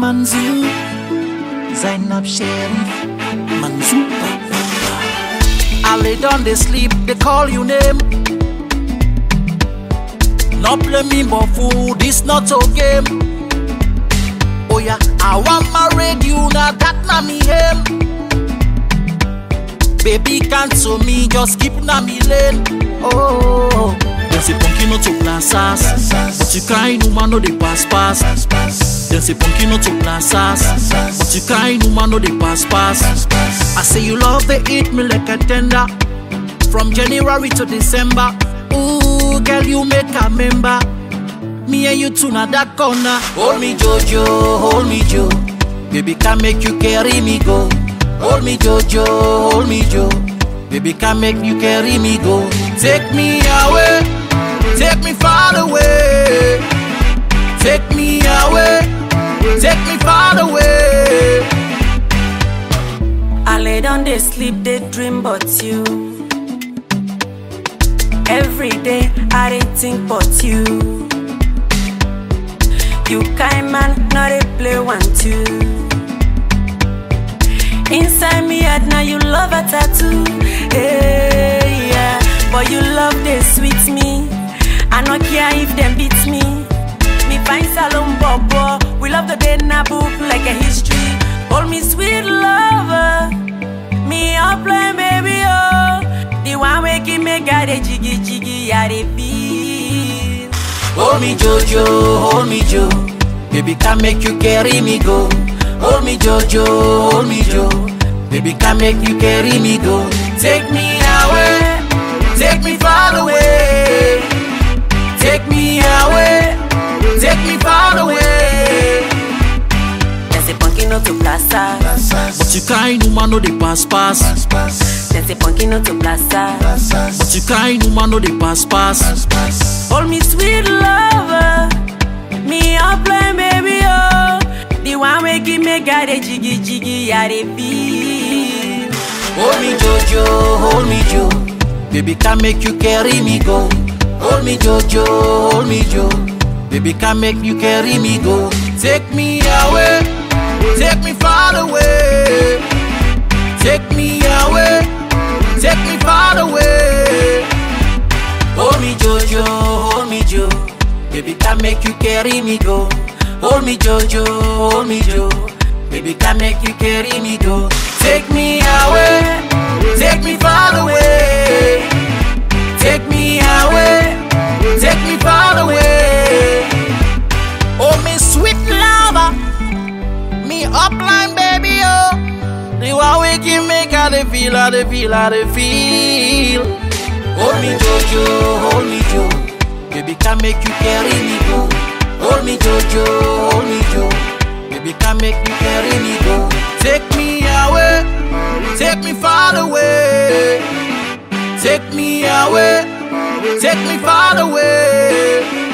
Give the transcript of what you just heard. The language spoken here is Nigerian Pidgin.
Manzu, Zainab Sharif, Manzu. I lay down, they sleep, they call you name. Not play me, but fool, this not a game. Oh yeah, I want married you, now that na me aim. Baby, cancel me, just keep na me lane. Oh, dem say punky no to plazas, but you kind woman no dey pass pass. Dem say punky no to plazas, but you kind woman no dey pass pass. I say you love the eat me like a tender, from January to December. Ooh, girl, you make a member. Me and you two na that corner. Hold me, Jojo, hold me, Joe. Baby, can make you carry me go. Hold me, Jojo, hold me, Joe. Baby, can make you carry me go. Take me away, take me far away. Take me away, take me far away. I lay down, they sleep, they dream but you. Every day I dey think but you. You kind man, not a play one two. Inside me head now you love a tattoo. Hey, yeah. But you love they sweet me. I no care if them beat me. Me find salon bobo. We love the day na book like a history. Hold me sweet lover. Me up play baby oh. The one way give me got a jiggy jiggy ya dey feel. Hold me, Jojo, hold me, Joe. Baby, can make you carry me go. Hold me, Jojo, hold me, Joe. Baby, can make you carry me go. Take me away, take me far away. Take me away, take me far away. Dem say punky no to plaza. But you kind woman no dey pass pass. Dem say punky no to plaza. But you kind woman no dey pass pass. Hold me sweet lover. Me up play baby oh. The one way give me got a jiggy jiggy ya dey feel. Hold me, Jojo, hold me, Joe. Baby, can make you carry me go. Hold me, Jojo, hold me, Joe. Baby, can make you carry me go. Take me away, take me far away. Take me away, take me far away. Hold me, Jojo, hold me, Joe. Baby, can make you carry me go. Hold me, Jojo, hold me, Joe. Baby, can make you carry me go. Take me away, take me far away. Take me away, take me far away. Oh, me sweet lover, me upline baby, oh. The one we give me, got the feel, I the feel, I the feel. Hold me, Jojo, hold me, Joe. Baby, can make you carry me go. Hold me, Jojo, hold me, Joe. Baby, can make you carry me go. Take me away, take me far away. Take me away, take me far away.